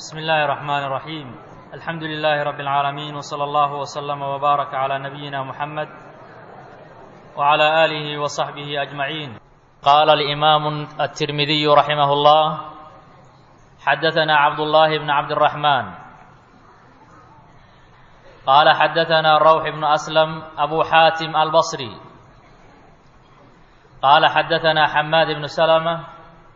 بسم الله الرحمن الرحيم الحمد لله رب العالمين وصلى الله وسلم وبارك على نبينا محمد وعلى آله وصحبه أجمعين قال الإمام الترمذي رحمه الله حدثنا عبد الله بن عبد الرحمن قال حدثنا روح بن أسلم أبو حاتم البصري قال حدثنا حماد بن سلمة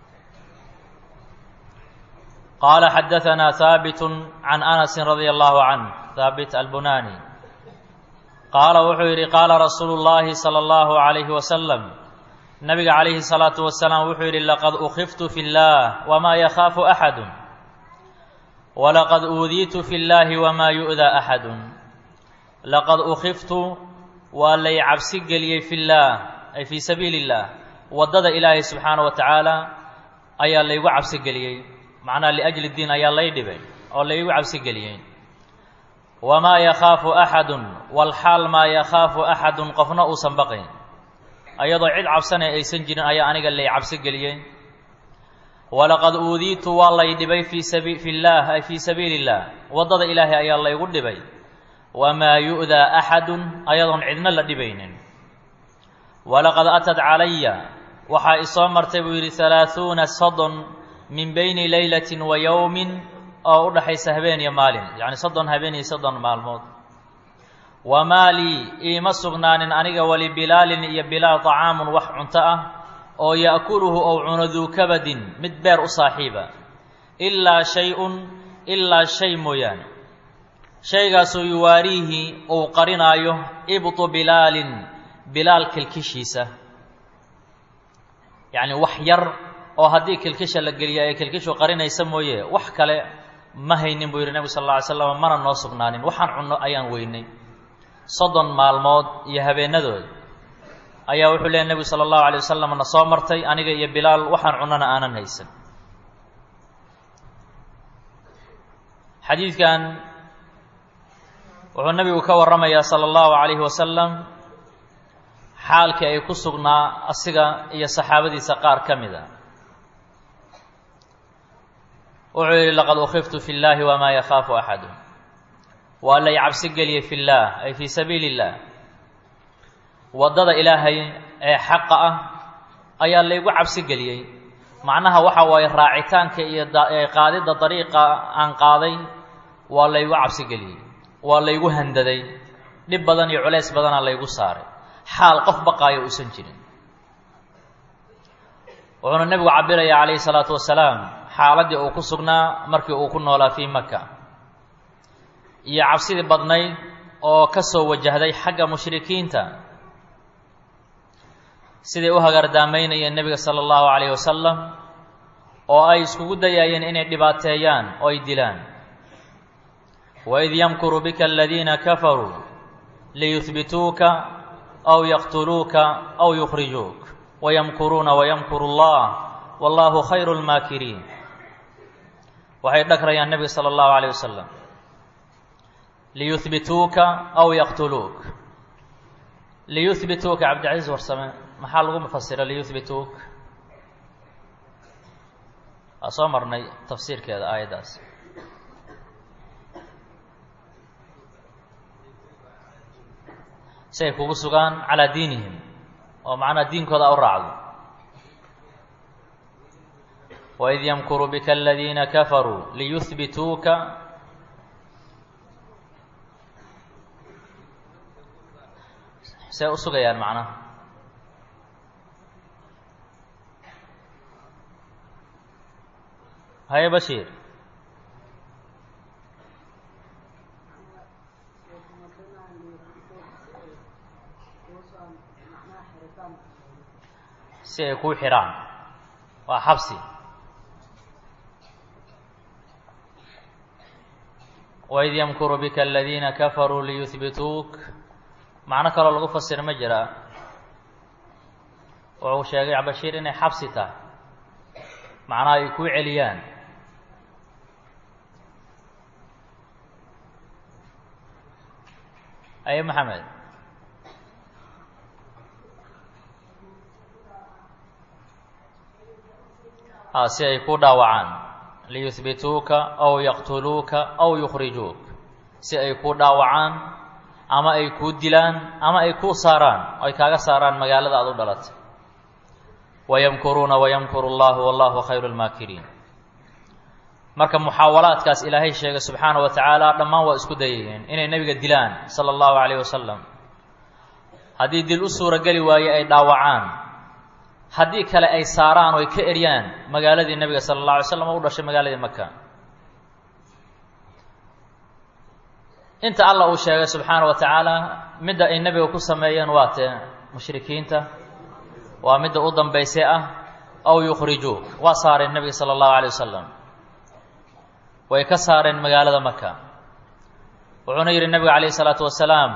قال حدثنا ثابت عن أنس رضي الله عنه ثابت البناني قال wuxuu yidhi qaala rasuulu الlahi salى الlahu عalayhi wasalam nabiga calayhi الsalaaةu wasalaam wuxuu yidhi laqad ukiftu fi اllah wma yakhaafu axadu walaqad uudiitu fi اllahi wma yu'daa axadu laqad ukiftu waa lay cabsi geliyey fi اllah ay fii sabiili اllah waddada ilaahay subxaanaه wa tacaala ayaa laygu cabsi geliyey macnaha liajli diin ayaa lay dhibay oo laygu cabsi geliyey wamaa yakhaafu axadun walxaal maa yakhaafu axadun qofna uusan baqayn ayadoo cid cabsanay aysan jirin ayaa aniga lay cabsi geliyey walaqad uudiitu waa lay dhibay fii sabi fi llaah ay fii sabiili illah waddada ilaahay ayaa laygu dhibay wamaa yu'daa axadun ayadoon cidna la dhibaynin walaqad atad calaya waxaa isoo martay buu yidhi halaahuuna soddon min bayni leylatin wa yowmin oo u dhaxaysa habeen iyo maalin yacni soddon habeen iyo soddon maalmood wamaa lii iima sugnaanin aniga wali bilaalin iyo bilaal طacaamun wax cunto ah oo ya'kuluhu ou cuno duu kabadin mid beer u saaxiiba ilaa shay-un ilaa shay mooyaane shaygaasoo yuwaariihi uu qarinaayo ibtu bilaalin bilaal kilkishiisa yacni wax yar oo haddii kilkisha la geliya ee kilkishu qarinaysa mooye wax kale ma haynin buu yidhi nebigu sal alla alay slam mana noo sugnaanin waxaan cunno ayaan weynay soddon maalmood iyo habeenadood ayaa wuxuu leeyay nebigu sala allahu alay wasalam na soo martay aniga iyo bilaal waxaan cunnona aanan haysan xadiidkan wuxuu nebigu ka warramayaa sala allahu calayhi wasalam xaalkii ay ku sugnaa asiga iyo saxaabadiisa qaar ka mid a wuxuu yidhi laqad ukiftu fi llahi wamaa yakhaafu axadu waa lay cabsi geliyey fi llaah ay fii sabiili اllah waddada ilaahay ee xaqa ah ayaa laygu cabsi geliyey macnaha waxa waaye raacitaanka iyo qaadidda dariiqa aan qaaday waa laygu cabsi geliyey waa laygu handaday dhib badan iyo culays badanaa laygu saaray xaal qof baqaayo uusan jirin wuxuuna nebigu cabiraya calayhi salaatu wasalaam xaaladdii uu ku sugnaa markii uu ku noolaa fii maka iyo cabsidii badnayd oo ka soo wajahday xagga mushrikiinta siday u hagardaamaynayeen nebiga sala allahu calayhi wasalam oo ay iskugu dayaayeen inay dhibaateeyaan oo ay dilaan waid yamkuru bika aladiina kafaruu liyuhbituuka aw yaqtuluuka aw yukhrijuuk wayamkuruuna wayamkuru allah wallahu khayru lmaakiriin waxay dhagrayaan nebiga sala allahu calayh wasalam liyuhbituuka aw yaqtuluuk liyuhbituuka cabdilcaziiz warsame maxaa lagu mufasira liyuhbituuk waa soo marnay tafsiirkeeda aayaddaas si ay kugu sugaan calaa diinihim oo macnaha diinkooda u raacdo waid yamkuru bika aladiina kafaruu liyuhbituuka see u sugayaan macnaha haye bashiir si ay kuu xidhaan waa xabsi waid yamkuru bika aladiina kafaruu liyuhbituuk macno kaloo lagu fasir ma jiraa wuxuu sheegay bashiir inay xabsi tahay macnaha ay kuu celiyaan aye maxamed si ay ku dhaawacaan liyuhbituuka aw yaqtuluuka aw yukhrijuuk si ay kuu dhaawacaan ama ay kuu dilaan ama ay kuu saaraan ay kaaga saaraan magaalada aada u dhalatay wayamkuruuna wayamkuru allahu wallahu khayru lmaakiriin marka muxaawalaadkaas ilaahay sheegay subxaana wa tacaala dhammaan waa isku dayayeen inay nebiga dilaan sala allahu calayh wasalam haddii dil u suurageli waaye ay dhaawacaan haddii kale ay saaraan oo ay ka eryaan magaaladii nebiga sala allah alay slam oo u dhashay magaaladii maka inta allah uu sheegay subxaana wa tacaala midda ay nebiga ku sameeyeen waa tee mushrikiinta waa midda u dambaysay ah aw yukhrijuuk waa saareen nebiga sala allahu alay wasalam way ka saareen magaalada maka wuxuuna yidhi nebigu calayhi isalaatu wasalaam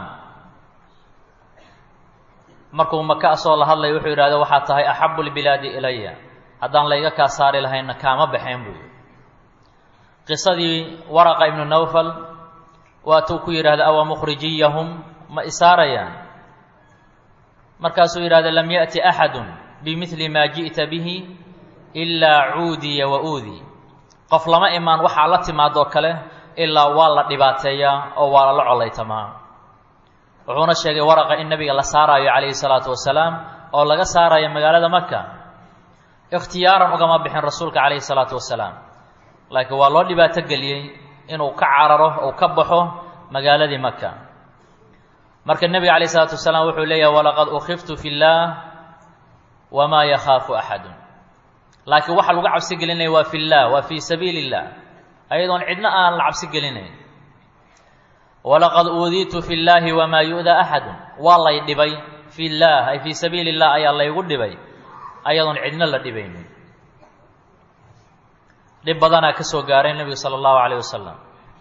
markuu maka asoo la hadlaya wuxuu yidhahda waxaa tahay axabu lbilaadi ilaya haddaan layga kaa saari lahayna kaama baxeen buu qisadii waraqa ibnu nawfal waatuu ku yidhahda awa mukhrijiyahum ma isaarayaan markaasuu yidhahda lam yaأti axadu bimidli maa ji'ta bihi ilaa cuudiya wa uudi qof lama imaan waxaa la timaadoo kale ilaa waa la dhibaateeyaa oo waa lala colaytamaa wuxuuna sheegay waraqa in nebiga la saaraayo calayhi salaatu wasalaam oo laga saarayo magaalada maka ikhtiyaaran ugama bixin rasuulka calayhi salaatu wasalaam laakiin waa loo dhibaato geliyey inuu ka cararo uu ka baxo magaaladii maka marka nebiga calayh isalaatu wasalaam wuxuu leeyahay walaqad ukhiftu fi llaah wamaa yakhaafu axadun laakiin waxa lagu cabsi gelinaya waa fi llah waa fii sabiili illah ayadoon cidna aan la cabsi gelinayn walaqad uudiitu fi llaahi wamaa yu'daa axadun waa lay dhibay fi llah ay fii sabiili illah ayaa laygu dhibay ayadoon cidna la dhibaynin dhib badanaa ka soo gaaray nebigu sala allahu calayh wasalam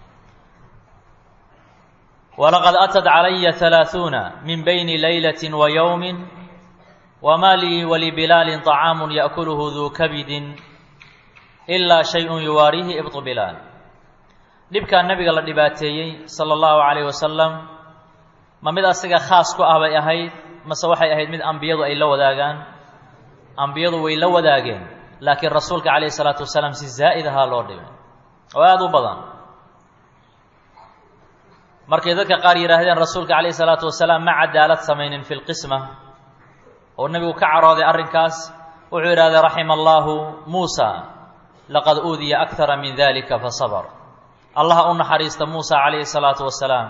walaqad atad calaya halaaثuuna min bayni laylati wa yowmi wma lii walibilaalin طacaamu yaأkuluhu duu kabidin ilaa shayءun yuwaariihi ibطu bilaal dhibkaa nebiga la dhibaateeyey sala allahu calayh wasalam ma mid asiga khaas ku ah bay ahayd mase waxay ahayd mid ambiyadu ay la wadaagaan ambiyadu way la wadaageen laakiin rasuulka calayhi salaatu wasalaam si zaa'id ahaa loo dhibay oo aada u badan markay dadka qaar yidhaahdeen rasuulka calayhi salaatu wasalaam ma cadaalad samaynin fi lqisma oo nebigu ka carooday arrinkaas wuxuu yidhahday raxima allaahu muusa laqad uudiya akara min dalika fasabr allaha u naxariista muusa calayhi salaatu wasalaam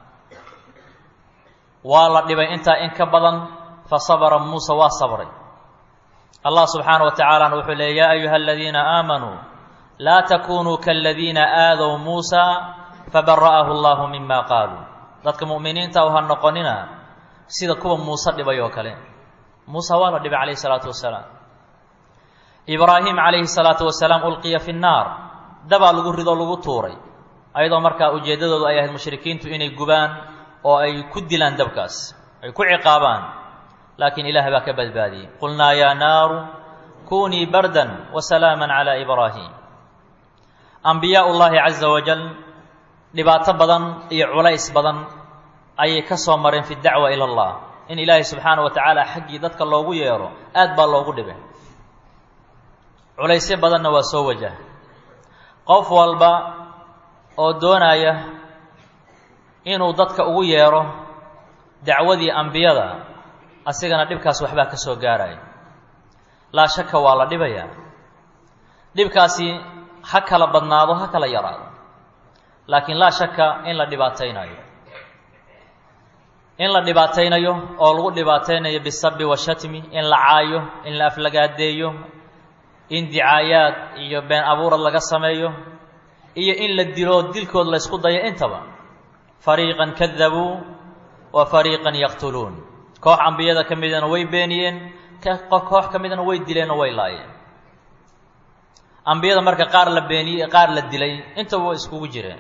waa la dhibay intaa in ka badan fa sabra muusa waa sabray allah subxaana wa tacaalana wuxuu leeyay yaa ayuha aladiina aamanuu laa takunuu kaladiina aadow muusa fabara'ahu allahu mima qaaluu dadka mu'miniinta u ha noqonina sida kuwa muuse dhibay oo kale muuse waa la dhibay calayhi salaatu wasalaam ibraahim calayhi salaatu wasalaam ulqiya fi nnaar dabaa lagu ridoo lagu tuuray ayadoo markaa ujeeddadoodu ay ahayd mushrikiintu inay gubaan oo ay ku dilaan dabkaas ay ku ciqaabaan laakiin ilaah baa ka badbaadiyey qulnaa yaa naaru kunii bardan wa salaama calaa ibraahim ambiyaa ullaahi caza wajal dhibaato badan iyo culays badan ayay ka soo mareen fi dacwa ila allah in ilaahay subxaana wa tacaala xaggii dadka loogu yeero aad baa loogu dhibay culaysyo badanna waa soo wajaha qof walba oo doonaya inuu dadka ugu yeero dacwadii ambiyada asigana dhibkaas waxbaa ka soo gaaraya laa shaka waa la dhibayaa dhibkaasi ha kala badnaado ha kala yaraado laakiin laa shaka in la dhibaataynayo in la dhibaataynayo oo lagu dhibaataynayo bisabi washatmi in la caayo in la aflagaadeeyo in dicaayaad iyo been abuurad laga sameeyo iyo in la dilo dilkood la ysku dayo intaba fariiqan kadabuu wa fariiqan yaqtuluun koox ambiyada ka midana way beeniyeen koox ka midana way dileen oo way laayeen ambiyada marka qaar la beeniyey qaar la dilay intaba way iskugu jireen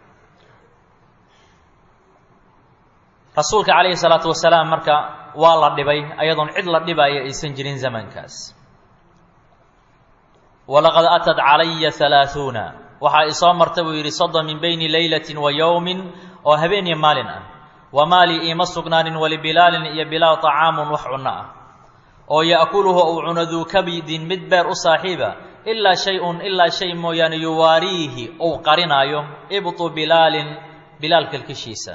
rasuulka calayhi salaatu wasalaam marka waa la dhibay ayadoon cid la dhibaayo aysan jirin zamankaas walaqad atad calaya halaaثuuna waxaa isoo marta buu yidhi soddon min bayni laylatin wa yowmin oo habeen iyo maalin ah wamaa lii iima sugnaanin walibilaalin iyo bilaal طacaamun wax cunno ah oo ya'kuluhu uu cuno duu kabidin mid beer u saaxiiba ilaa shay-un ilaa shay mooyaane yuwaariihi uu qarinaayo ibtu bilaalin bilaal kilkishiisa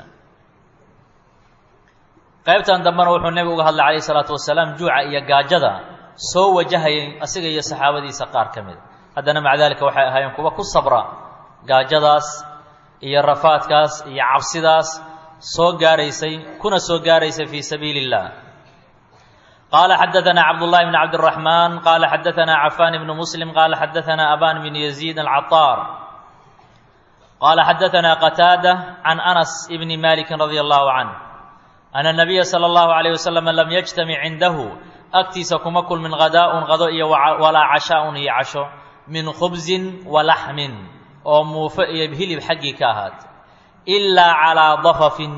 qaybtan dambena wuxuu nebigu uga hadlay calayh isalaatu wasalaam juuca iyo gaajada soo wajahayay asiga iyo saxaabadiisa qaar ka mida haddana maca daalika waxay ahaayeen kuwa ku sabra gaajadaas iyo rafaadkaas iyo cabsidaas soo gaaraysay kuna soo gaaraysay fii sabiili اllah qaala xadaثana cabdullahi bn cabdالraxman qaala xadaثana cafan bnu muslim qaala xadaثana aban bn yaziid alcaطaar qaala xadaثana qataada can anas bni maliki radi allahu canh ana nabiya salى اllahu عalيه waslm lam yجtamic cindahu agtiisa kuma kulmin hadaa'un qado iyo walaa cashaaءun iyo casho min khubzin walaxmin oo muufo iyo hilib xaggii ka ahaat ilaa calaa dafafin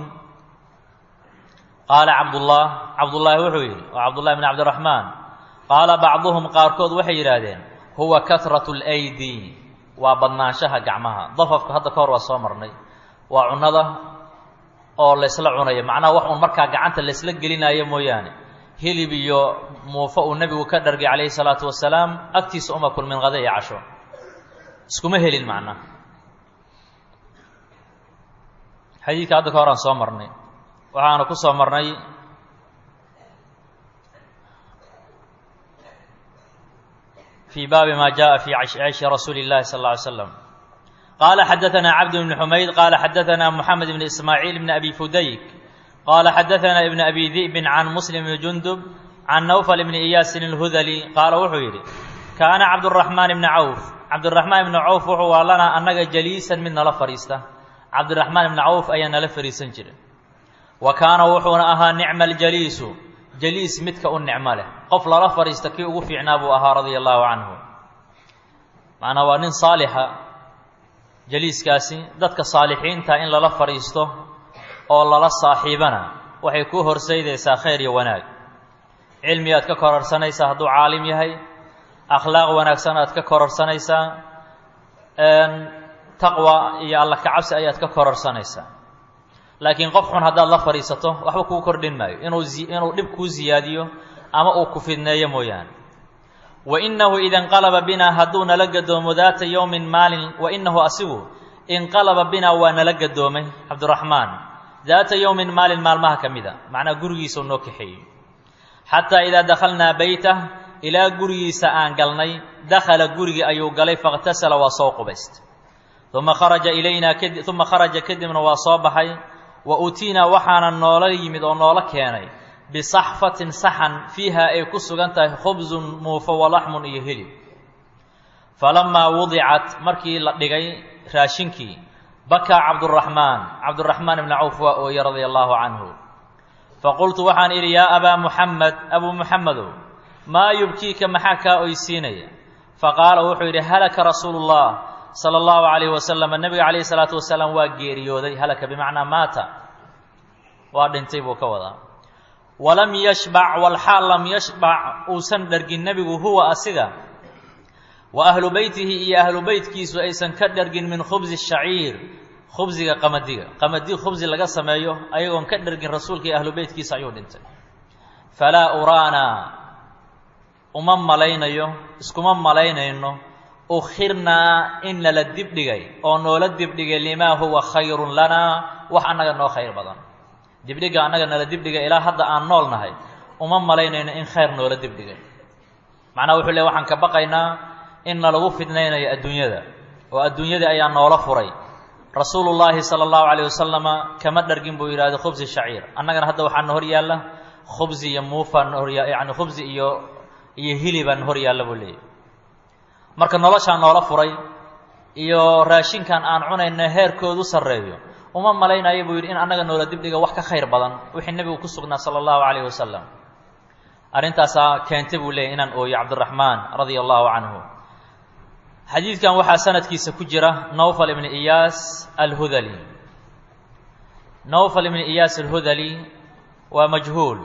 qaala cabdullah cabdullaahi wuxuu yidhi oo cabdullahi bn cabdiraxmaan qaala bacduhum qaarkood waxay yidhaahdeen huwa kahratu اlaydi waa badnaanshaha gacmaha dafafka hadda ka hor waa soo marnay waa cunnada oo laysla cunayo macnaha wax uun markaa gacanta laysla gelinayo mooyaane hilib iyo muufo uu nebigu ka dhargay calayhi salaatu wasalaam agtiisa uma kulmin qada iyo casho iskuma helin macnaha xadiidka hadda ka hor aan soo marnay waxaanu ku soo marnay fii baabi ma jaءa fii cayshi rasuuli اllahi sal اlla alay slam qaala xadaثana cabd bn xumayd qaala xadaثana moxamed bn ismaaciil bn abi fudayk qaala xadaثana ibn abi di'bin can muslim bn jundub can nawfal bni iyaasin اlhudali qaala wuxuu yidhi kaana cabdالraxmaan bni cawf cabdiraxmaan ibni cawf wuxuu waa lanaa annaga jaliisan mid nala fadhiista cabdiraxmaan ibni cawf ayaa nala fadhiisan jira wa kaana wuxuuna ahaa nicma aljaliisu jaliis midka u nicmo leh qof lala fadhiista kii ugu fiicnaa buu ahaa radia allaahu canhu macnaa waa nin saalixa jaliiskaasi dadka saalixiinta in lala fadhiisto oo lala saaxiibana waxay kuu horsaydaysaa khayr iyo wanaag cilmi aad ka kororsanaysaa hadduu caalim yahay akhlaaq wanaagsan aad ka kororsanaysaa taqwa iyo alla kacabsi ayaad ka kororsanaysaa laakiin qof xun haddaad la fadhiisato waxba kuu kordhin maayo inuu inuu dhib kuu siyaadiyo ama uu ku fidneeyo mooyaane wa innahu ida inqalaba binaa hadduu nala gadoomo daata yowmin maalin wa innahu asigu inqalaba binaa waa nala gadoomay cabdiraxmaan daata yowmin maalin maalmaha ka mida macnaa gurigiisau noo kaxeeyey xataa idaa dakhalnaa beytah ilaa gurigiisa aan galnay dakhala gurigii ayuu galay fakhtasala waa soo qubayst uma kharaja ilaynaa kadi uma kharaja kadibna waa soo baxay wa utiinaa waxaana noola yimid oo noola keenay bisaxfatin saxan fiiha ay ku sugan tahay khubsun muufo walaxmun iyo hilib falamaa wudicat markii la dhigay raashinkii bakaa cabduraxmaan cabduraxmaan ibni cawf waa ooye radia allaahu canhu faqultu waxaan idhi yaa abaa muxamed abuu muxamedow maa yubkiika maxaa kaa oysiinaya faqaala wuxuu yidhi halaka rasuulu llah sala allahu calayhi wasalam nebiga calayhi salaatu wasalaam waa geeriyooday halaka bimacnaa maata waa dhintay buu ka wadaa walam yashbac walxaal lam yashbac uusan dhargin nebigu huwa asiga wa ahlu beytihi iyo ahlu beytkiisu aysan ka dhargin min khubsi shaciir khubsiga qamadiga qamadi khubsi laga sameeyo ayagoon ka dhargin rasuulka iyo ahlu beytkiisa ayuu dhintay falaa uraana uma malaynayo iskuma malaynayno ukhirnaa in nala dibdhigay oo noola dibdhigay limaa huwa khayrun lanaa wax annaga noo khayr badan dibdhiga annaga nala dibdhigay ilaa hadda aan nool nahay uma malaynayno in khayr noola dibdhigay macnaha wuxuu le waxaan ka baqaynaa in nalagu fidnaynayo adduunyada oo adduunyadii ayaa noola furay rasuulu llaahi sala allahu calayh wasalama kama dhargin buu yidhahda khubsi shaciir annagana hadda waxaana hor yaalla khubsi iyo muufaan horya yacni khubsi iyo iyo hilibaan hor yaalla buu leeyahy marka noloshaan noola furay iyo raashinkan aan cunayno heerkoodu sarreeyo uma malaynayo buu yidhi in annaga noola dibdhiga wax ka khayr badan wixii nebigu ku sugnaa sala allahu calayhi wasalam arrintaasaa keentay buu leeyahy inaan ooyo cabdiraxmaan radia allahu canhu xadiidkan waxaa sanadkiisa ku jira nawfal ibni iyaas alhudali nawfal ibni iyaas alhudali waa majhuul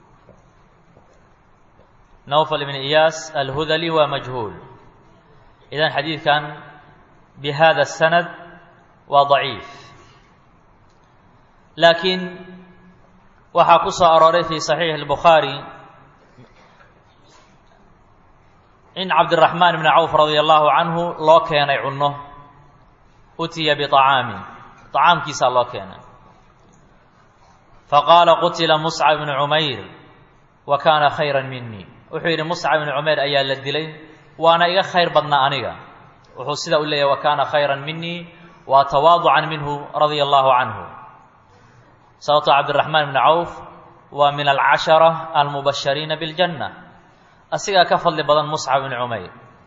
nawfal ibni iyaas alhudali waa majhuul idan xadiidkan bihada sanad waa daciif laakiin waxaa ku soo arooray fi saxiixi اlbukhaari in cabdiraxmaan ibni cawf radia allahu canhu loo keenay cunno utiya biطacaami طacaamkiisaa loo keenay faqaala qutila muscab ibnu cumayr wa kaana khayra minii wuxuu yidhi muscab ibnu cumayr ayaa la dilay waana iga khayr badnaa aniga wuxuu sidaa u leeyahy wa kaana khayra minii waa tawaaducan minhu radia allahu canhu sababto cabdiraxmaan ibni cawf waa min alcashara almubashariina biاljanna asigaa ka fadli badan muscab ibni cumayr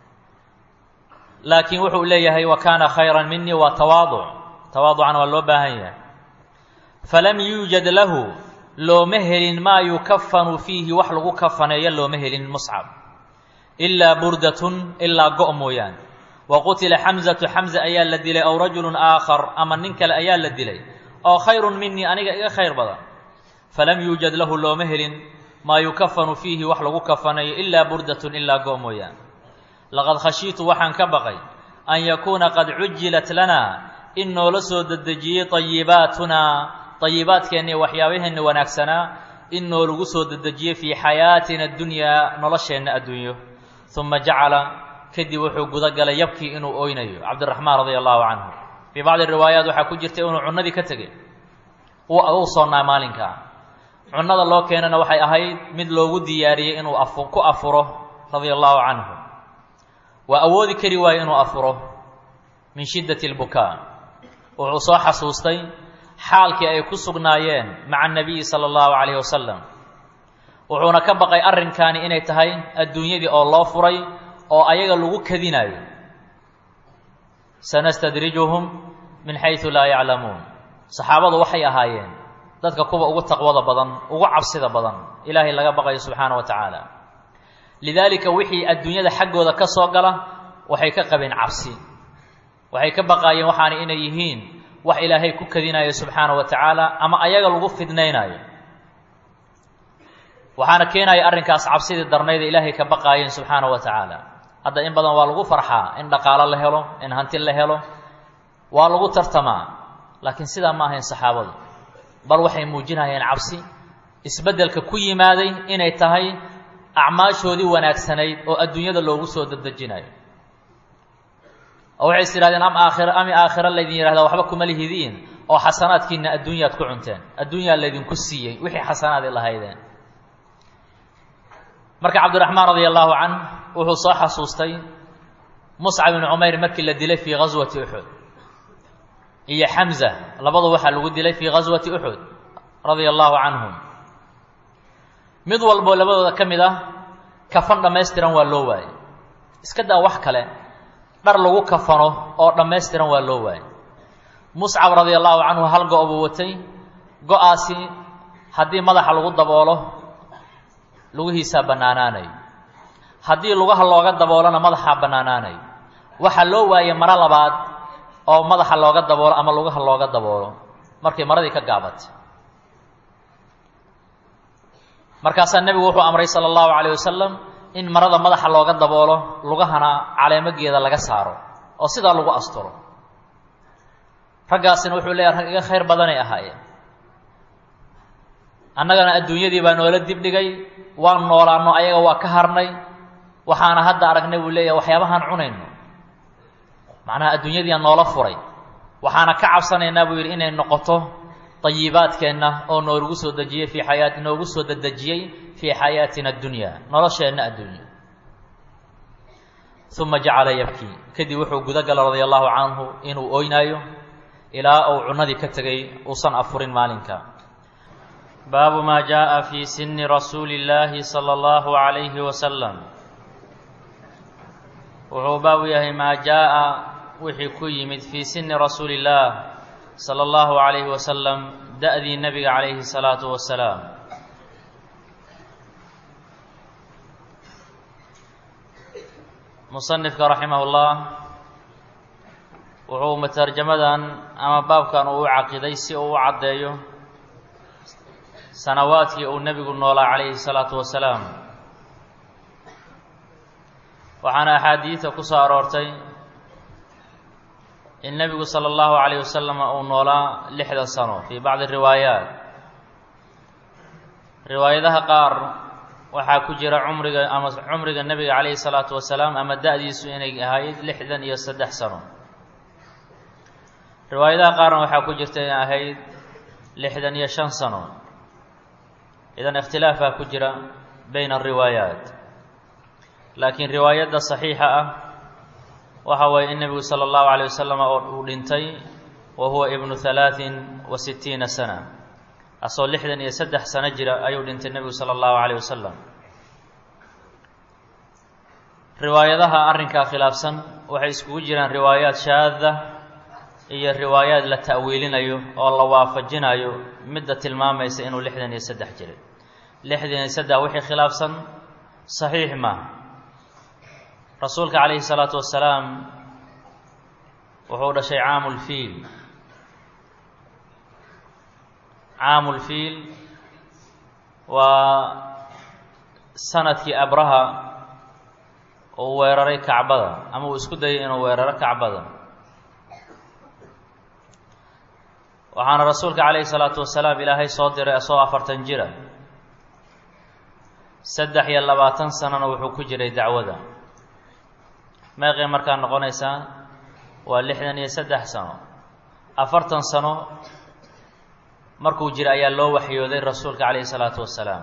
laakiin wuxuu leeyahay wa kaana khayra minii waa tawaaduc tawaaducan waa loo baahan yahay falam yuujad lahu looma helin maa yukafanu fiihi wax lagu kafaneeyo looma helin muscab ilaa burdatun ilaa go' mooyaane wa qutila xamzatu xamza ayaa la dilay ow rajulun aakhar ama nin kale ayaa la dilay oo khayrun minii aniga iga khayr badan falam yuujad lahu looma helin maa yukafanu fiihi wax lagu kafaneeyo ilaa burdatun ilaa go' mooyaane laqad khashiitu waxaan ka baqay an yakuuna qad cujilat lanaa in noola soo dedejiyey ayibaatunaa ayibaadkeenna iyo waxyaabaheenna wanaagsanaa in noolagu soo dedejiyey fii xayaatina adunyaa nolosheenna adduunyo uma jacala kadib wuxuu guda galay yabkii inuu oynayo cabdiraxmaan radia allahu canhu fii bacdi riwaayaat waxaa ku jirta inuu cunnadii ka tegey uu soonnaa maalinkaa cunnada loo keenana waxay ahayd mid loogu diyaariyey inuu ku afuro radia allahu canhu waa awoodi kari waayo inuu afuro min shiddati lbukaa wuxuu soo xasuustay xaalkii ay ku sugnaayeen maca anabiyi sala allahu calayhi wasalam wuxuuna ka baqay arrinkaani inay tahay adduunyadii oo loo furay oo ayaga lagu kadinayo sanastadrijuhum min xaysu laa yaclamuun saxaabadu waxay ahaayeen dadka kuwa ugu taqwada badan ugu cabsida badan ilaahay laga baqayo subxaana wa tacaala lidaalika wixii adduunyada xaggooda ka soo gala waxay ka qabeen cabsi waxay ka baqaayeen waxaana inay yihiin wax ilaahay ku kadinayo subxaana wa tacaala ama ayaga lagu fidnaynayo waxaana keenaya arrinkaas cabsidii darnayda ilaahay ka baqaayeen subxaana wa tacaala hadda in badan waa lagu farxaa in dhaqaalo la helo in hanti la helo waa lagu tartamaa laakiin sidaa ma ahayn saxaabadu bal waxay muujinayeen cabsi isbeddelka ku yimaaday inay tahay acmaashoodii wanaagsanayd oo adduunyada loogu soo dedejinayo oo waxay is yidhahdeen am aakhira ami aakhira laydin yidhahdaa waxba kuma lihidiin oo xasanaadkiina adduunyaad ku cunteen adduunyaa laydinku siiyey wixii xasanaadi lahaydeen marka cabdiraxmaan radia allahu canh wuxuu soo xasuustay muscab ibnu cumayr markii la dilay fii ghaswati uxud iyo xamza labadu waxaa lagu dilay fii ghaswati uxud radia allahu canhum mid walboo labadooda ka mid ah kafan dhammaystiran waa loo waayey iska daa wax kale dhar lagu kafano oo dhammaystiran waa loo waayey muscab radia allahu canhu hal go' buu watay go-aasi haddii madaxa lagu daboolo lugihiisaa bannaanaanayo haddii lugaha looga daboolona madaxaa bannaanaanayo waxaa loo waayey maro labaad oo madaxa looga daboolo ama lugaha looga daboolo markay maradii ka gaabatay markaasaa nebigu wuxuu amray sala allahu calayh wasalam in marada madaxa looga daboolo lugahana caleemageeda laga saaro oo sidaa lagu asturo raggaasina wuxuu leeyahay rag iga khayr badanay ahaayeen annagana adduunyadii baa noola dibdhigay waan noolaanno ayaga waa ka harnay waxaana hadda aragnay buu leeyahay waxyaabahaan cunayno macnaha adduunyadiiaan noola furay waxaana ka cabsanaynaa buu yidhi inay noqoto dayibaadkeenna oo noolagu soo dejiyey fii xayaati noogu soo dedejiyey fii xayaatina addunya nolosheenna adduunya uma jacala yabkii kadib wuxuu guda gala radia allahu canhu inuu oynaayo ilaa uu cunnadii ka tegay uusan afurin maalinka baabu maa jaءa fii sini rasuuli اllaahi salى اllahu عalayhi wasalam wuxuu baabu yahay maa jaaءa wixii ku yimid fii sini rasuuli اllaah salى اllahu عalayhi wasalam da-dii nebiga calayhi الsalaatu wasalaam musanifka raximah اllah wuxuu matarjamadan ama baabkan uu u caqiday si uu u caddeeyo sanawaadkii uu nebigu noolaa calayhi الsalaatu wasalaam waxaana axaadiida ku soo aroortay in nebigu sala allahu calayh wasalam uu noolaa lixda sano fii bacdi riwaayaat riwaayadaha qaar waxaa ku jira cumriga ama cumriga nebiga calayhi salaatu wasalaam ama da-diisu inay ahayd lixdan iyo saddex sano riwaayadaha qaarna waxaa ku jirta inay ahayd lixdan iyo shan sano idan ikhtilaafaa ku jira bayna ariwaayaat laakiin riwaayadda saxiixa ah waxa waye in nebigu sala allahu alayh wasalam oo uu dhintay wa huwa ibnu halaatin wa sittiina sana asoo lixdan iyo saddex sano jira ayuu dhintay nebigu sala allahu calayh wasalam riwaayadaha arrinkaa khilaafsan waxay iskugu jiraan riwaayaad shaada iyo riwaayaad la ta'wiilinayo oo la waafajinayo midda tilmaamaysa inuu lixdan iyo saddex jiray lixdan iyo saddex wixii khilaafsan saxiix maaha rasuulka calayhi salaatu wasalaam wuxuu dhashay caamulfiil caamulfiil waa sanadkii abraha uu weeraray kacbada ama uu isku dayay inuu weeraro kacbada waxaana rasuulka calayhi salaatu wasalaam ilaahay soo diray asoo afartan jira saddex iyo labaatan sanona wuxuu ku jiray dacwada meeqay markaa noqonaysaa waa lixdan iyo saddex sano afartan sano markuu jira ayaa loo waxyooday rasuulka calayhi salaatu wasalaam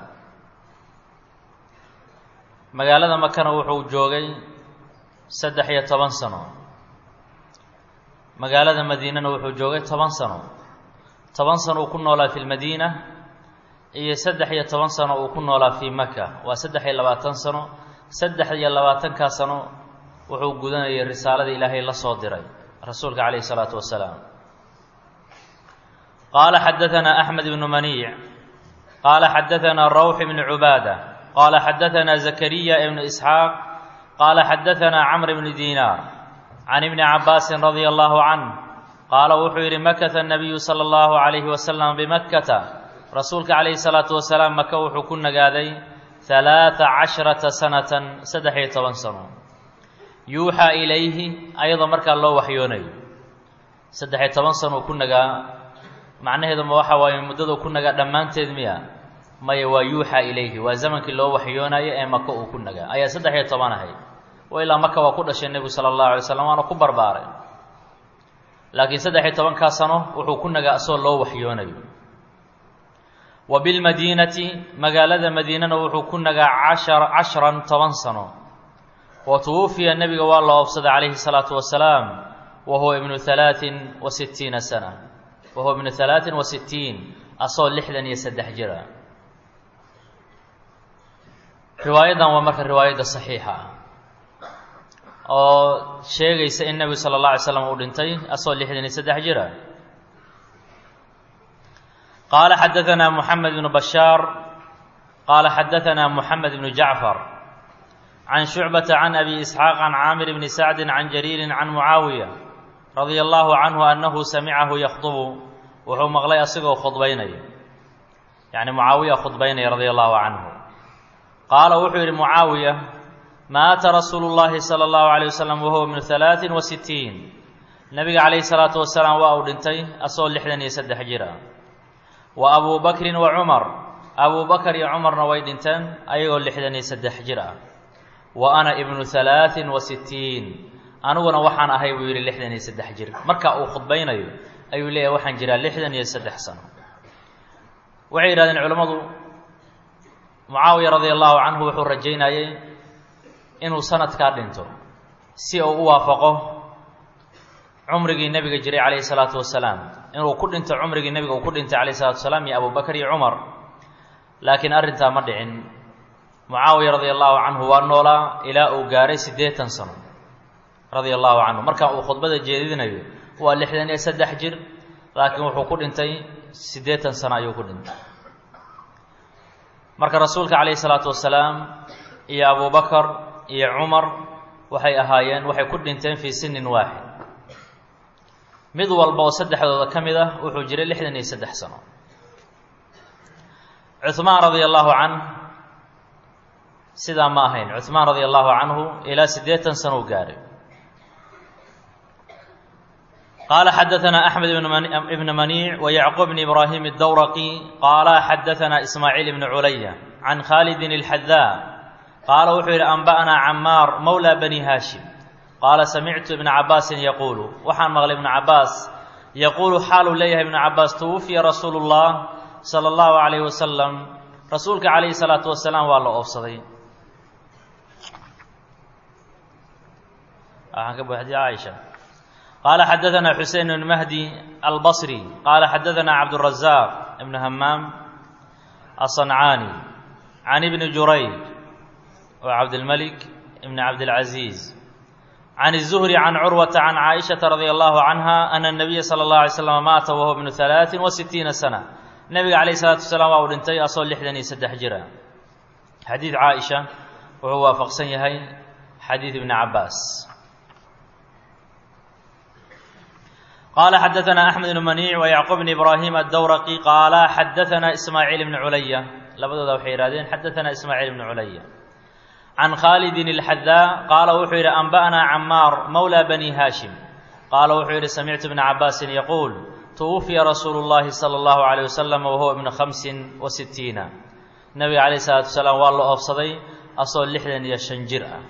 magaalada makana wuxuu joogay saddex iyo toban sano magaalada madiinana wuxuu joogay toban sano toban sano uu ku noolaa fi lmadiina iyo saddex iyo toban sano uu ku noolaa fii maka waa saddex iyo labaatan sano saddex iyo labaatankaa sano wuxuu gudanayay risaaladii ilaahay la soo diray rasuulka calayhi salaatu wasalaam qaala xadaanaa axmed ibnu maniic qaala xadaanaa rawx ibnu cubaada qaala xadaanaa zakariya ibnu isxaaq qaala xadaanaa camr ibnu diinaar can ibni cabaasin radia allahu canh qaala wuxuu yidhi makata nabiyu sala allahu calayhi wasalam bimakkata rasuulka calayhi salaatu wasalaam maka wuxuu ku nagaaday halaata casharata sanatan saddex iyo toban sano yuuxaa ilayhi ayadoo markaa loo waxyoonayo saddex-iyo toban sano uu ku nagaa macnaheedu ma waxa waaye muddaduu ku nagaa dhammaanteed miya maya waa yuuxaa ilayhi waa zamankii loo waxyoonayo ee maka uu ku nagaa ayaa saddex iyo toban ahayd wa ilaa maka waa ku dhashay nebigu sala allahu alay slam waana ku barbaaray laakiin saddex iyo tobankaa sano wuxuu ku nagaa asoo loo waxyoonayo wa bilmadiinati magaalada madiinana wuxuu ku nagaa cashar cashran toban sano wa tuwufiya nebiga waa la oobsaday calayhi salaatu wasalaam wa huwa ibnu halaatin wa sittiina sana wa huwa ibnu halaatin wa sittiin asoo lixdan iyo saddex jira riwaayaddan waa marka riwaayadda saxiixa ah oo sheegaysa in nebigu sala allah alay slam uu dhintay asoo lixdan iyo saddex jira qaala xadaanaa moxamed ibnu bashaar qaala xadaanaa moxamed ibnu jacfar can shucbata can abi isxaaq can caamir bni sacdin can jariirin can mucaawiya radia allahu canhu annahu samicahu yakhdubu wuxuu maqlay asigoo khudbaynaya yacni mucaawiya khudbaynaya radia allahu canhu qaala wuxuu yidhi mucaawiya maata rasuulu llahi sala allahu alayh wasalam wahuwa ibnu halaatin wa sittiin nebiga calayhi salaatu wasalaam waa uu dhintay asagoo lixdan iyo saddex jir ah wa abuu bakrin wa cumar abuu bakar iyo cumarna way dhinteen ayagoo lixdan iyo saddex jir ah wa ana ibnu halaatin wa sittiin aniguna waxaan ahay buu yidhi lixdan iyo saddex jir marka uu khudbaynayo ayuu leeyahay waxaan jiraa lixdan iyo saddex sano waxay yidhahdeen culammadu mucaawiya radia allahu canhu wuxuu rajaynayey inuu sanadkaa dhinto si uu u waafaqo cumrigii nebiga jiray calayhi salaatu wasalaam inuu ku dhinto cumrigii nebiga uu ku dhintay calayhi salatu wasalaam iyo abubakar iyo cumar laakiin arrintaa ma dhicin mucaawiya radia allahu canhu waa noolaa ilaa uu gaaray siddeetan sano radia allahu canhu marka uu khudbada jeedinayo waa lixdan iyo saddex jir laakiin wuxuu ku dhintay siddeetan sano ayuu ku dhintay marka rasuulka calayhi salaatu wasalaam iyo abubakar iyo cumar waxay ahaayeen waxay ku dhinteen fii sinin waaxid mid walba oo saddexdooda ka mid ah wuxuu jiray lixdan iyo saddex sano cuhmaan radia allahu canh sidaa ma ahayn cuhmaan radia allahu canhu ilaa siddeetan sano u gaaray qaala xadaanaa axmed ibn maniic wa yacquub bn ibraahim اdawraqi qaala xadaanaa ismaaciil ibn culaya can khaalidin اlxadaa qaala wuxuu yidhi anba'naa camaar mowla bani haashim qaala samictu ibna cabaasin yaquulu waxaan maqlay ibnu cabaas yaquulu xaaluu leeyahay ibnu cabaas tuwufiya rasuulu اllah salى اllahu alayh wasalam rasuulka calayhi salaatu wasalaam waa la oofsaday waxaan ka buuxdiya caaisha qaala xadaثana xusein bn mahdi albصri qaala xadaثana cabdالrazaaq ibn hamaam aلصancaani can ibni jurayj wa cabdilmalik ibn cabdilcaziiz can الzuhri can curwata can caaishaةa radi allahu canha ana الnabiya salى اllah alay slam maata wahuwa bnu ثalaaثin wa sitiina sana nebiga calayh الsalaatu wasalaam waa uu dhintay asoo lixdan iyo saddex jira xadiid caaisha wuxuu waafaqsan yahay xadiid ibni cabaas qala xadaثna axmed bn maniic wa yacquub bn ibraahim addawraqi qaala xadaثana ismaaciil bni culaya labadooda waxay yihahdeen xadaثana ismaaciil bni culaya can khaalidin اlxadaa qaala wuxuu yidhi anba'naa camaar mowla bani haashim qaala wuxuu yidhi samictu bna cabaasin yaquul twufiya rasuulu اllahi salى اllahu عalيه wasalam wahuwa ibnu khamsin wa sitiina nebiga calayh الsalaatu wasalaam waa la oofsaday asoo lixdan iyo shan jir ah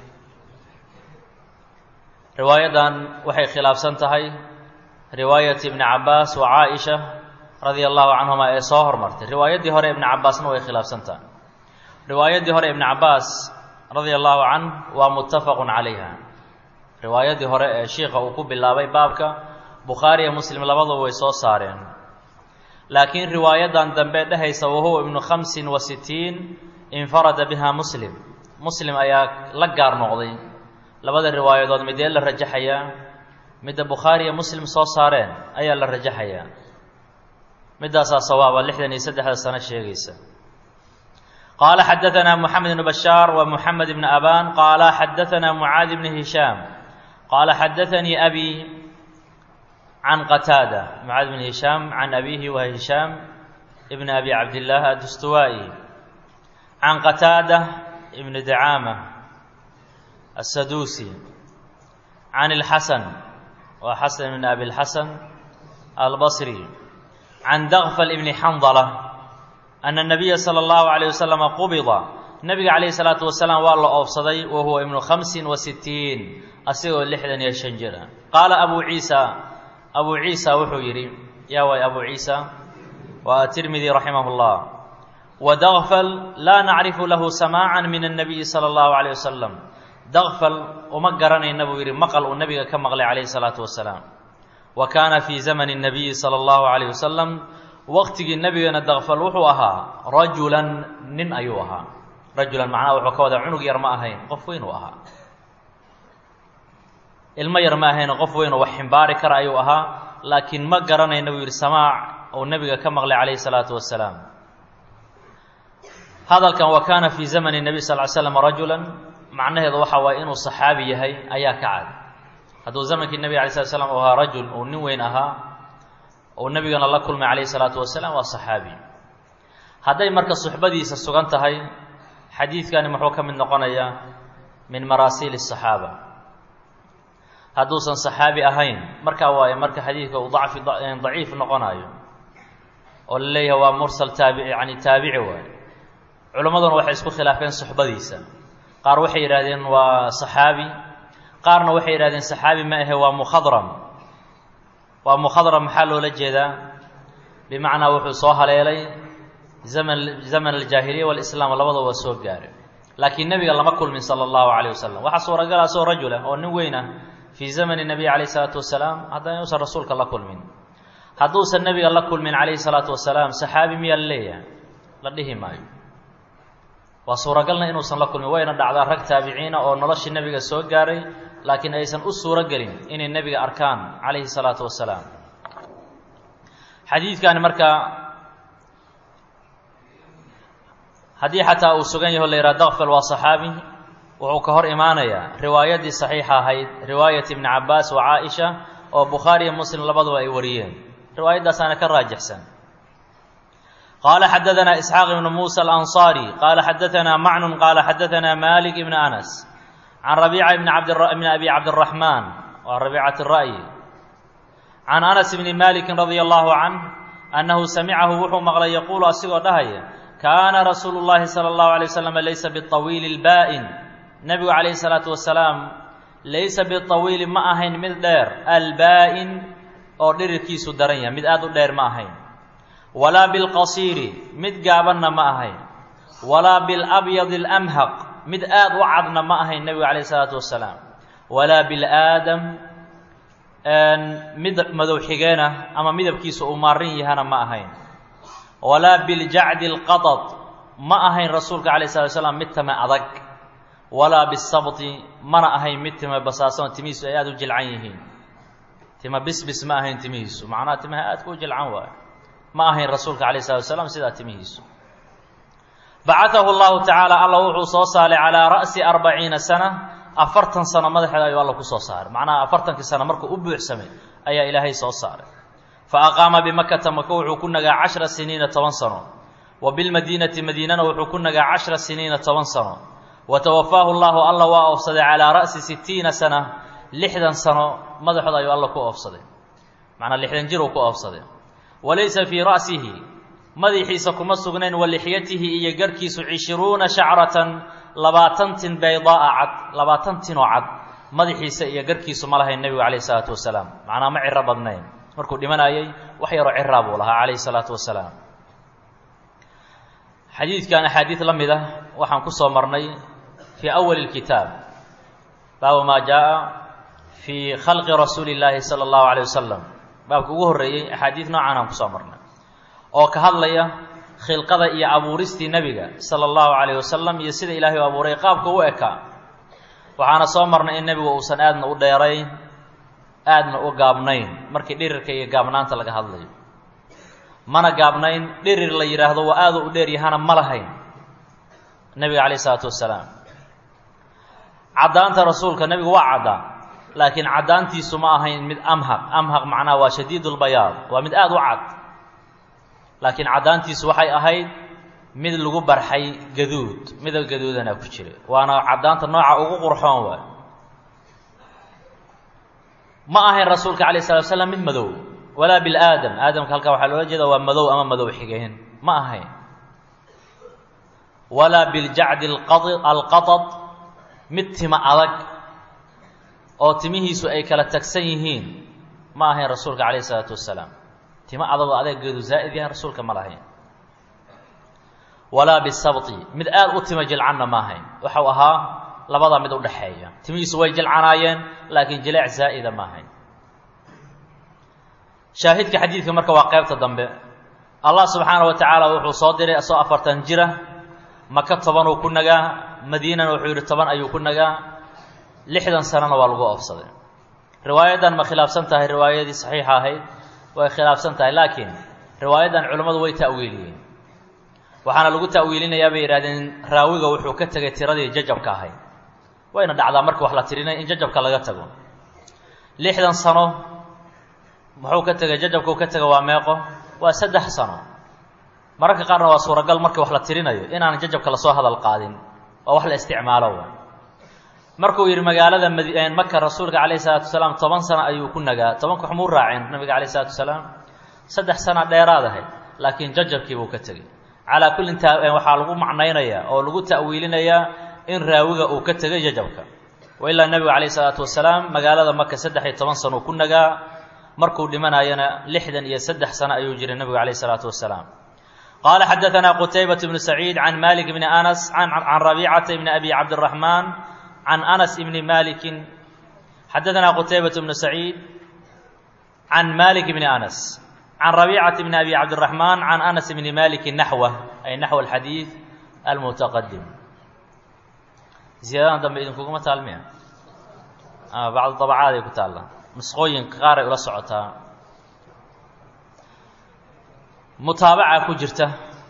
riwaayadan waxay khilaafsan tahay riwaayati ibni cabaas wa caaisha radia allahu canhuma ee soo hormartay riwaayaddii hore ibni cabaasna way khilaafsan tahay riwaayaddii hore ibni cabaas radia allahu canh waa muttafaqun calayha riwaayaddii hore ee shiikha uu ku bilaabay baabka bukhaari iyo muslim labaduba way soo saareen laakiin riwaayadan dambe dhehaysa wahuwa ibnu khamsin wa sitiin infarada biha muslim muslim ayaa la gaar noqday labada riwaayadood midee la rajaxayaa midda bukhaari iyo muslim soo saareen ayaa la rajaxayaa middaasaa sawaaba lixdan iyo saddexda sano sheegaysa qaala xadaثana moxamed ibnu bashaar wa moxamed ibni aban qaala xadaثana mucaad ibni hishaam qaala xadaثanii abi can qataada mucaad bn hishaam can abihi wa hishaam ibn abi cabdillaah addustuwaa'i can qataada ibni dacaama asaduusi can اlxasan wa xasan ibn abi اlxasan albasri can dakfal ibni xandala ana الnabiya salى اllahu عalيه waslama qubida nabiga calayhi الsalaatu wasalaam waa la oofsaday wa huwa ibnu khamsin wa sitiin asigoo lixdan iyo shan jira qaala abu ciisa abu ciisa wuxuu yidhi yaa waay abu ciisa waa atirmidi raximah اllah wadakfal laa nacrifu lahu samaaca min الnabiyi salى اllahu عalيه wasalam dakfal uma garanayna buu yidhi maqal uu nebiga ka maqlay calayhi الsalaatu wasalaam wa kaana fii zamani الnabiyi salى اllahu عalيه wasalam waqtigii nebigana dakfal wuxuu ahaa rajulan nin ayuu ahaa rajulan macnaha wuxuu ka wadaa cunug yar ma ahayn qof weyn uu ahaa ilmo yar ma ahayn qof weyn oo wax ximbaari kara ayuu ahaa laakiin ma garanayna buu yidhi samaac uu nebiga ka maqlay calayhi salaatu wasalaam hadalkan wa kaana fii zamani nebiy sal ly slam rajulan macnaheedu waxa waaye inuu saxaabi yahay ayaa ka cad hadduu zamankii nebiga alay slat slam uu ahaa rajul uu nin weyn ahaa uu nebigana la kulmay calayhi salaatu wasalaam waa saxaabi hadday marka suxbadiisa sugan tahay xadiidkani muxuu ka mid noqonayaa min maraasiil الصaxaaba hadduusan صaxaabi ahayn markaa waaye marka xadiidka uu dacfi daciif noqonayo oo la leeyahay waa mursal taabici yani taabici waaye culimmaduna waxay isku khilaafeen suxbadiisa qaar waxay yidhahdeen waa صaxaabi qaarna waxay yidhahdeen صaxaabi ma ahe waa mukhadram waa mukhadram maxaa loola jeedaa bimacnaa wuxuu soo haleelay zaman zaman aljaahiliya walislaam labadaba waa soo gaare laakiin nebiga lama kulmin sala allahu calayh wasalam waxaa suuragala asoo rajul ah oo nin weyn ah fii zamani nebiy calayh isalaatu wasalaam haddana inuusan rasuulka la kulmin hadduusan nebiga la kulmin calayhi salaatu wasalaam saxaabi miyaa la leeyahay la dhihi maayo waa suuragalna inuusan la kulmin wayna dhacdaa rag taabiciina oo noloshii nebiga soo gaaray laakiin aysan u suuro gelin inay nebiga arkaan calayhi salaatu wasalaam xadiidkani marka haddii xataa uu sugan yaho la yidhaha dakfal waa saxaabi wuxuu ka hor imaanayaa riwaayaddii saxiixa ahayd riwaayat ibni cabaas wa caaisha oo bukhaari iyo muslim labaduba ay wariyeen riwaayadaasaana ka raajixsan qaala xadaanaa isxaaq ibnu muusa alanصaari qaala xadaanaa macnun qaala xadaanaa malik ibn anas can rabiica ibn abdibn abi cabdiraxmaan waa rabiicat ra'yi can anas bni malikin radia allahu canh annahu samicahu wuxuu maqlay yaquulu asigoo dhahaya kaana rasuulu llahi sala allahu alay wasalam laysa biطawiili اlbaa'in nebigu calayhi salaatu wasalaam laysa biطawiili ma ahayn mid dheer albaa'in oo dhirirkiisu daran yahay mid aada u dheer ma ahayn walaa bilqasiiri mid gaabanna ma ahayn walaa bilabyadi اlamhaq mid aada u cadna ma ahayn nebigu calayhi salaatu wasalaam walaa bilaadam mid madow xigeenah ama midabkiisa uu maarin yahana ma ahayn walaa biljacdi اlqadad ma ahayn rasuulka calayh slat slam mid time adag walaa bisabti mana ahayn mid time basaasan timihiisu ay aada u jilcan yihiin tima bisbis ma ahayn timihiisu macnaha timaha aadka u jilcan waayo ma ahayn rasuulka calayh salatu wasalaam sidaa timihiisu bacatahu llahu tacaala alla wuxuu soo saaray calaa ra'si arbaciina sana afartan sano madaxeeda ayuu alla ku soo saaray macnaha afartankii sano markuu u buuxsamay ayaa ilaahay soo saaray fa aqaama bimakata maka wuxuu ku nagaa cashra siniina toban sano wa bilmadiinati madiinana wuxuu ku nagaa cashra siniina toban sano wa tawafaahu llahu alla waa oofsaday calaa ra'si sitiina sana lixdan sano madaxooda ayuu alla ku oofsaday macnaa lixdan jir uu ku oofsaday walaysa fii ra'sihi madaxiisa kuma sugnayn wa lixyatihi iyo garhkiisu cishruuna shacratan labaatan tin baydaa'a cad labaatan tinoo cad madaxiisa iyo garhkiisu ma lahayn nebigu calayhi salaatu wasalaam macnaa ma ciro badnayn markuu dhimanayay wax yaroo ciraa buu lahaa calayhi salaatu wasalaam xadiidkan axaadiid la mid ah waxaan ku soo marnay fii awali اlkitaab baabu maa jaaءa fii khalqi rasuuli اllaahi salى اllahu alayه wasalam baabka ugu horreeyey axaadiid noocan aan kusoo marnay oo ka hadlaya khilqada iyo abuuristii nebiga sala allahu calayh wasalam iyo sida ilaahay u abuuray qaabka u ekaa waxaana soo marnay in nebigu uusan aadna u dheerayn aadna u gaabnayn markii dhirirka iyo gaabnaanta laga hadlayo mana gaabnayn dhirir la yidhaahdo waa aadu u dheer yahana ma lahayn nebiga calayh isalaatu wasalaam caddaanta rasuulka nebigu waa caddaa laakiin caddaantiisu ma ahayn mid amhaq amhaq macnaha waa shadiid lbayaad waa mid aada u cad laakiin caddaantiisu waxay ahayd mid lagu barxay gaduud midab gaduudana ku jira waana caddaanta nooca ugu qurxoon waay ma ahayn rasuulka calayh salatu slam mid madow walaa bilaadam aadamka halkaa waxaa loola jeeda waa madow ama madow xigeen ma ahayn walaa biljacdi alqadad mid tima adag oo timihiisu ay kala tagsan yihiin ma ahayn rasuulka calayh isalaatu wasalaam tima adagoo adeegeedu zaa'id yahay rasuulka ma lahayn walaa bisabti mid aada u tima jilcanna ma ahayn waxau ahaa labada mid u dhexeeya timihiisu way jilcanaayeen laakiin jileec zaa'ida ma ahayn shaahidka xadiidka marka waa qaybta dambe allah subxaana wa tacaala wuxuu soo diray asoo afartan jira maka tobanuu ku nagaa madiinana wuxuu yidhi toban ayuu ku nagaa lixdan sanana waa lagu oofsaday riwaayaddan ma khilaafsan tahay riwaayadii saxiixa ahayd way khilaafsan tahay laakiin riwaayaddan culimmadu way ta'wiiliyeen waxaana lagu ta'wiilinayaa bay yidhahdeen raawiga wuxuu ka tegay tiradii jajabka ahayd wayna dhacdaa marka wax la tirinay in jajabka laga tago lixdan sano muxuu ka tegay jajabkuu ka tego waa meeqo waa saddex sano mararka qaarna waa suuragal markii wax la tirinayo inaan jajabka lasoo hadal qaadin oo wax la isticmaalo wa markuu yidhi magaalada maka rasuulka calayh isalaatu wasalaam toban sano ayuu ku nagaa tobanka xumuu raaceen nabiga calayh isalaatu wasalaam saddex sana dheeraad ahayd laakiin jajabkii buu ka tegey calaa kullin ta waxaa lagu macnaynayaa oo lagu ta'wiilinayaa in raawiga uu ka tegay jajabka wa ilaa nebigu calayh isalaatu wasalaam magaalada maka saddex iyo toban sano ku nagaa markuu dhimanayana lixdan iyo saddex sano ayuu jiray nebigu calayh isalaatu wasalaam qaala xadaanaa qutaybat bnu saciid can malik bni anas can rabiicata bni abi cabdiraxmaan can anas bni malikin xadaanaa qutaybat bnu saciid can malik bni anas can rabiicata bni abi cabdiraxmaan can anas bni maliki naxwa ay naxw alxadiid almutaqadim ziyaadadan dambe idinkuguma taalmiya bacdu dabcaad ay ku taalla nusqooyinka qaar ay ula socotaa mutaabaca ku jirta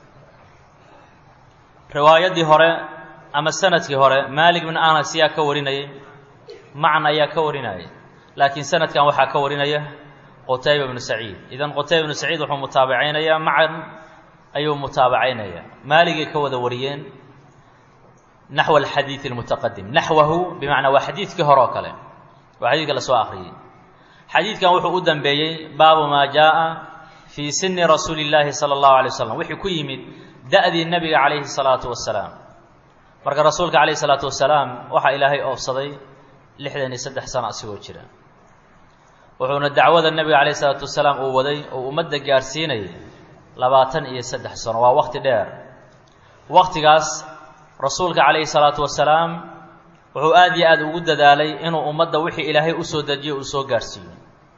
riwaayaddii hore ama sanadkii hore maalik bin anas yaa ka warinayay macan ayaa ka warinayay laakiin sanadkan waxaa ka warinaya qutayba bnu saciid idan qutayba bnu saciid wuxuu mutaabacaynayaa macan ayuu mutaabacaynaya maaligay ka wada wariyeen naxw alxadiid almutaqadim naxwahu bimacnaa waa xadiidkii hore oo kale waa xadiidka lasoo akhriyey xadiidkan wuxuu u dambeeyey baabu maa jaaءa fii sini rasuuli اllaahi salى اllahu alay waslam wixii ku yimid da'dii nebiga calayhi salaatu wasalaam marka rasuulka calayhi salaatu wasalaam waxaa ilaahay oofsaday lixdan iyo saddex sano asigoo jira wuxuuna dacwada nebiga calayhi salaatu wasalaam uu waday oo ummadda gaadhsiinayay labaatan iyo saddex sano waa waqti dheer waqtigaas rasuulka calayhi salaatu wasalaam wuxuu aada iyo aada ugu dadaalay inuu ummadda wixii ilaahay usoo dejiyo uu soo gaadhsiiyo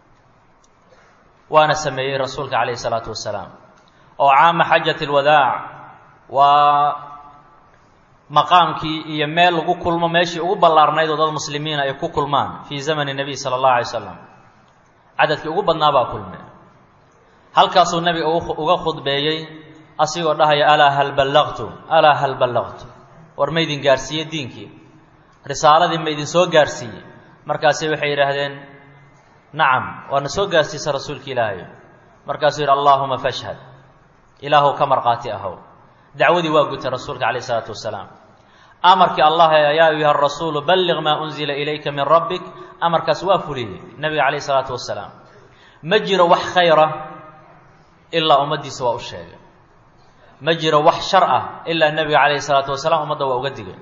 waana sameeyey rasuulka calayhi salaatu wasalaam oo caama xajat alwadaac waa maqaamkii iyo meel lagu kulmo meeshii ugu ballaarnayd oo dad muslimiina ay ku kulmaan fii zamani nebiy sala allahu alay slam cadadkii ugu badnaa baa kulme halkaasuu nebiga uga khudbeeyey asigoo dhahaya alaa hal ballaqtu alaa hal ballaqtu war maydin gaarhsiiye diinkii risaaladii maydin soo gaarhsiiyey markaasi waxay yidhaahdeen nacam waana soo gaarsiisa rasuulka ilaahay markaasuu yidhi allaahuma fashhad ilaahow ka markhaati ahow dacwadii waa gutay rasuulka calayh isalaatu wasalaam amarkii allah yaa ayuha rasuulu balliq maa unzila ilayka min rabbik amarkaas waa fuliyey nebiga calayh isalaatu wasalaam ma jiro wax khayra ilaa ummaddiisa waa u sheegay ma jiro wax shar ah ilaa nebiga calayhi salaatu wasalaam ummadda waa uga digay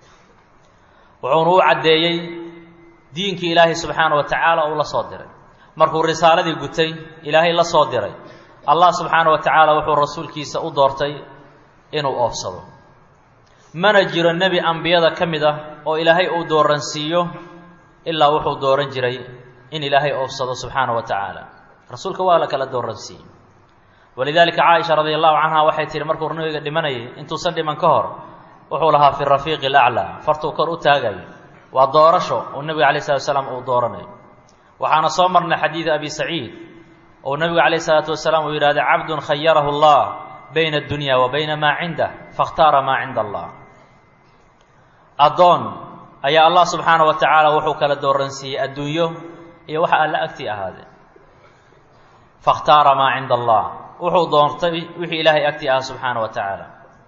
wuxuuna u caddeeyey diinkii ilaahay subxaana wa tacaala uu la soo diray markuu risaaladii gutay ilaahay la soo diray allah subxaana wa tacaala wuxuu rasuulkiisa u doortay inuu oofsado mana jiro nebi ambiyada ka mid ah oo ilaahay uu dooransiiyo ilaa wuxuu dooran jiray in ilaahay oofsado subxaana wa tacaala rasuulka waa la kala dooransiiyey walidaalika caaisha radi allahu canha waxay tihi markuu nabiga dhimanayay intuusan dhiman ka hor wuxuu lahaa fi rafiiqi alaclaa fartuu kor u taagayo waa doorasho uu nebiga alay slatu wasalaam uu dooranayo waxaana soo marnay xadiida abi saciid ou nebigu calayh isalaatu wasalaam uu yidhahday cabdun khayarahu allah bayna addunya wa bayna maa cindah fakhtaara maa cinda allah addoon ayaa allah subxaana wa tacaala wuxuu kala dooransiiyey adduunyo iyo waxa alla agtii ahaadee fakhtaara maa cinda allah wuxuu doortay wixii ilaahay agtii ahaa subxaana wa tacaala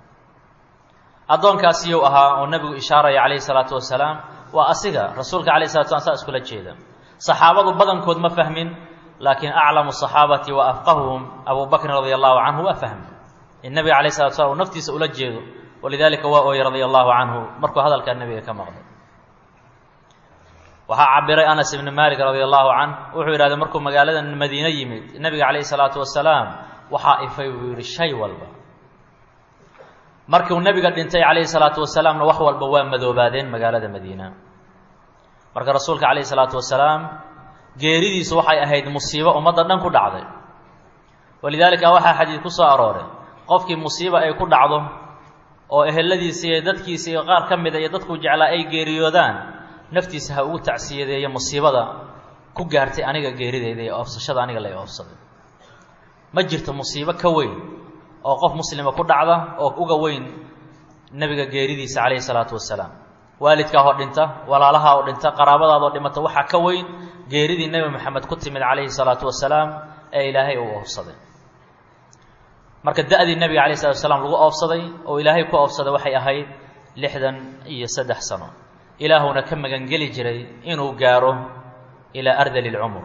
addoonkaasiyuu ahaa oo nebigu ishaaraya calayhi salaatu wasalaam waa asiga rasuulka alayh salatu slam saa iskula jeeda saxaabadu badankood ma fahmin laakiin aclamu saxaabati wa afqahuhum abu bakrin radia allahu canhu waa fahmi in nebiga alayh salatu slam uu naftiisa ula jeedo walidaalika waa ooyey radia allahu canhu markuu hadalkaa nebiga ka maqlay waxaa cabiray anas ibni malik radia allahu canh wuxuu yidhahday markuu magaalada madiine yimid nebiga calayhi salaatu wasalaam waxaa ifay buu yidhi shay walba markiu nebiga dhintay calayhi salaatu wasalaamna wax walba waa madoobaadeen magaalada madiina marka rasuulka calayhi salaatu wasalaam geeridiisu waxay ahayd musiibo ummadda dhan ku dhacday walidaalika waxaa xadiid ku soo arooray qofkii musiibo ay ku dhacdo oo eheladiisa iyo dadkiisa iyo qaar ka mida iyo dadkuu jeclaa ay geeriyoodaan naftiisa ha ugu tacsiyadeeyo musiibada ku gaartay aniga geerideyda iyo oofsashada aniga la oofsaday ma jirto musiibo ka weyn oo qof muslima ku dhacda oo uga weyn nebiga geeridiisa calayhi salaatu wasalaam waalidkaa oo dhinta walaalaha oo dhinta qaraabadaadoo dhimata waxaa ka weyn geeridii nebi moxamed ku timid calayhi salaatu wasalaam ee ilaahay uu oofsaday marka da-dii nebiga calayh salatu wasalaam lagu oofsaday oo ilaahay ku oofsaday waxay ahayd lixdan iyo saddex sano ilaahuna ka magangeli jiray inuu gaaro ilaa ardali lcumur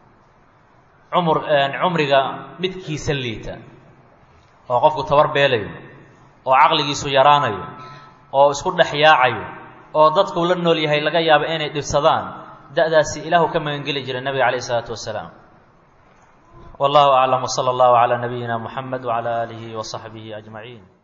cumur cumriga midkiisa liita oo qofku tabar beelayo oo caqligiisu yaraanayo oo isku dhex yaacayo oo dadkuu la nool yahay laga yaabo inay dhibsadaan da-daasi ilaahu ka magangeli jiray nebiga calayh isalaatu wasalaam wallahu aclam wsala allahu calaa nabiyina muxamed wacala aalihi wa saxbihi ajmaciin